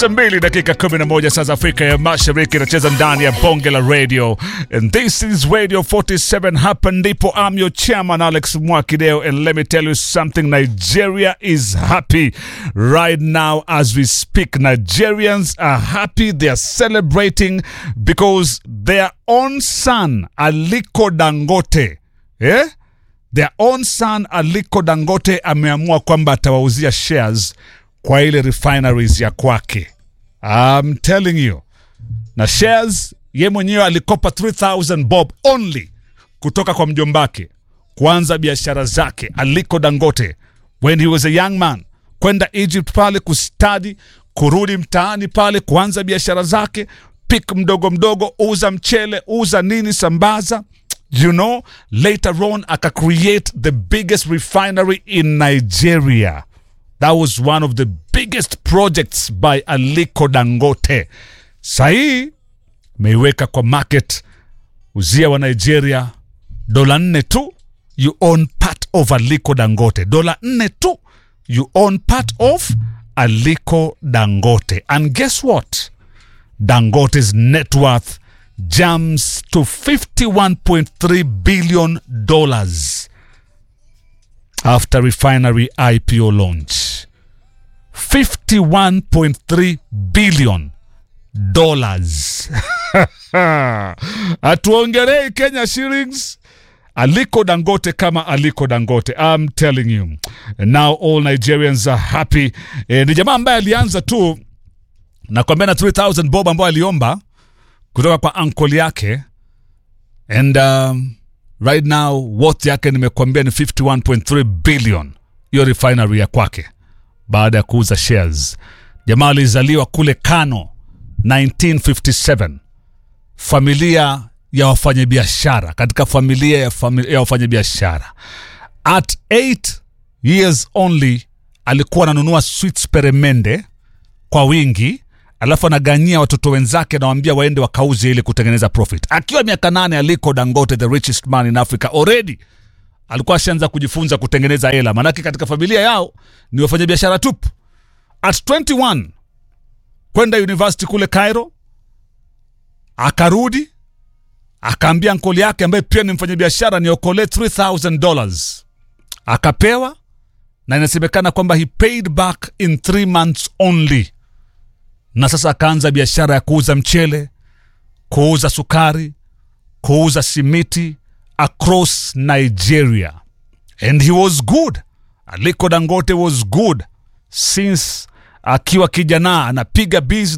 saa mbili dakika 11 saa za Afrika ya Mashariki inacheza ndani ya bonge la radio and this is radio 47 hapa ndipo I'm your chairman Alex Mwakideo and let me tell you something Nigeria is happy right now as we speak Nigerians are happy they are celebrating because their own son Aliko Dangote eh? their own son Aliko Dangote ameamua kwamba atawauzia shares kwa ile refineries ya kwake. I'm telling you. Na shares ye mwenyewe alikopa 3000 bob only kutoka kwa mjombake kuanza biashara zake Aliko Dangote when he was a young man, kwenda Egypt pale kustadi, kurudi mtaani pale kuanza biashara zake, pik mdogo mdogo, uza mchele, uza nini, sambaza you know later on aka create the biggest refinery in nigeria that was one of the biggest projects by aliko dangote sahii meiweka kwa market uzia wa nigeria dola nne tu you own part of aliko dangote dola nne tu you own part of aliko dangote and guess what Dangote's net worth jumps to 51.3 billion dollars after refinery IPO launch. 51.3 billion dollars. Hatuongelei Kenya shillings. Aliko Dangote kama Aliko Dangote. I'm telling you. And now all Nigerians are happy. E, ni jamaa ambaye alianza tu nakwambia na 3000 bob ambayo aliomba kutoka kwa ankoli yake and um, right now worth yake nimekwambia ni 51.3 billion hiyo refinery ya kwake baada ya kuuza shares jamaa alizaliwa kule kano 1957 familia ya wafanyabiashara katika familia ya, fami ya wafanyabiashara at 8 years only alikuwa ananunua sweets peremende kwa wingi alafu anaganyia watoto wenzake anawambia waende wakauze ili kutengeneza profit akiwa miaka nane aliko dangote the richest man in africa already alikuwa ashaanza kujifunza kutengeneza hela manake katika familia yao ni wafanyabiashara tupu at 21 kwenda university kule cairo akarudi akaambia nkoli yake ambaye pia ni mfanyabiashara niokolee 3000 dollars akapewa na inasemekana kwamba he paid back in three months only na sasa akaanza biashara ya kuuza mchele kuuza sukari kuuza simiti across nigeria and he was good aliko dangote was good since akiwa kijana anapiga biz